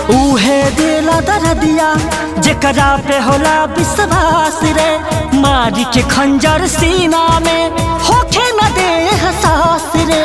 उहे दिला दरदिया जेकरा पे होला विश्वास रे मारी के खंजर सीना में होखे न दे हसास रे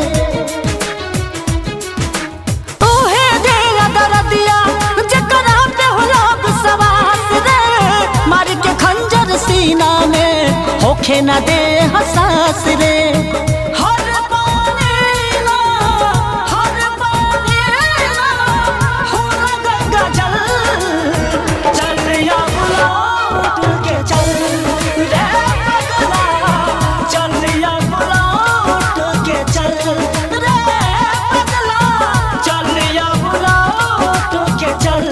उहे दिला दरदिया जेकरा पे होला विश्वास रे मारी के खंजर सीना में होखे न दे हसास रे हर पानी ना हर पानी ना होला गंगा जल चल या बुलाट के चल रे पगला चल या बुलाट के चल रे पगला चल या बुलाट के चल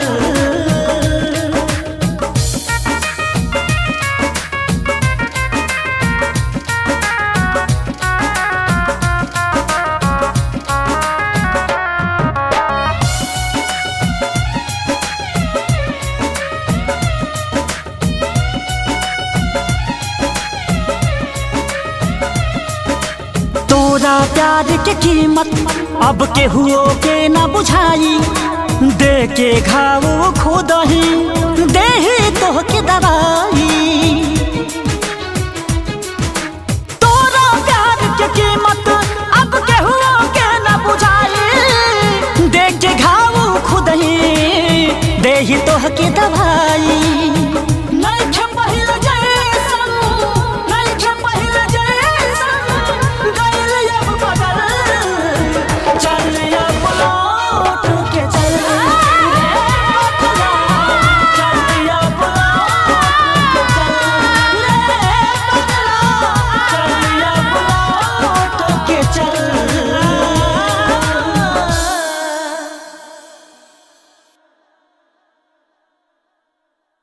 तोरा प्यार के कीमत अब के हुओ के न बुझाई दे के घाव खुद ही दे ही तो के दवा